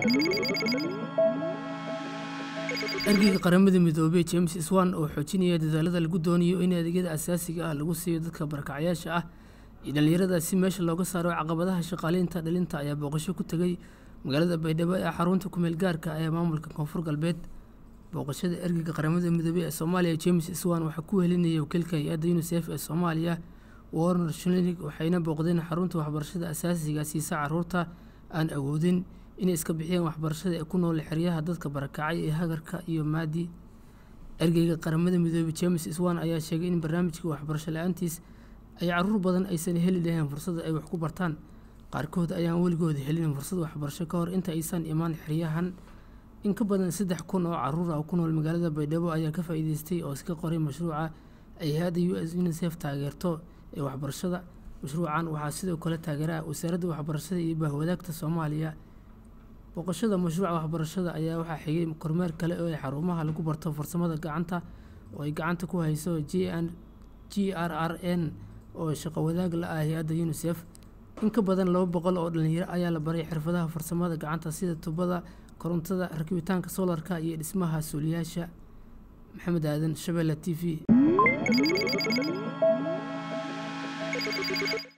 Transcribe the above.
ergeyga qaramada midoobey james swan oo xoojinaya dadaalada lagu doonayo in adeegyada asaasiga ah lagu siiyo dadka barakacyaasha ah iyo dhallinyarada si meesha looga saaro caqabadaha shaqaaleynta dhalinta ayaa booqasho ku tegay magaalada baydhabo ee xarunta kumeel gaarka ee maamulka koonfur galbeed booqashada ergeyga qaramada midoobey ee soomaaliya james swan waxaa ku helinayay wakiilka hay-adda unisef ee soomaaliya warner shlinig waxayna booqdeen xarunta waxbarashada asaasiga siisa caruurta aan awoodin inay iska bixiyaan waxbarashada ee ku nool xeryaha dadka barakacay ee hagarka iyo maadi ergeyga qaramada midoobey james swan ayaa sheegay in barnaamijka waxbarasho la-aantiis ay caruur badan aysan heli lahayn fursada ay wax ku bartaan qaarkood ayaan weligooda helin fursad waxbarasho ka hor inta aysan imaan xeryahan in ka badan saddex kun oo caruur ah ku nool magaalada baydhabo ayaa ka faa'iideystay oo iska qoray mashruuca ay hay-adda u s unisef taageerto ee waxbarashada mashruucan waxaa sidoo kale taageera wasaaradda waxbarashada iyo bahwadaagta soomaaliya booqashada mashruuca waxbarashada ayaa waxaa xigay kormeer kale oo ay xarumaha lagu barto farsamada gacanta oo ay gacanta ku hayso g g r r n oo shaqo wadaag la ah hay-adda unisef in ka badan laba boqol oo dhalinyaro ayaa la baray xirfadaha farsamada gacanta sida tubada korontada rakibitaanka soolarka iyo dhismaha suuliyaasha maxamed aadan shabeelle t v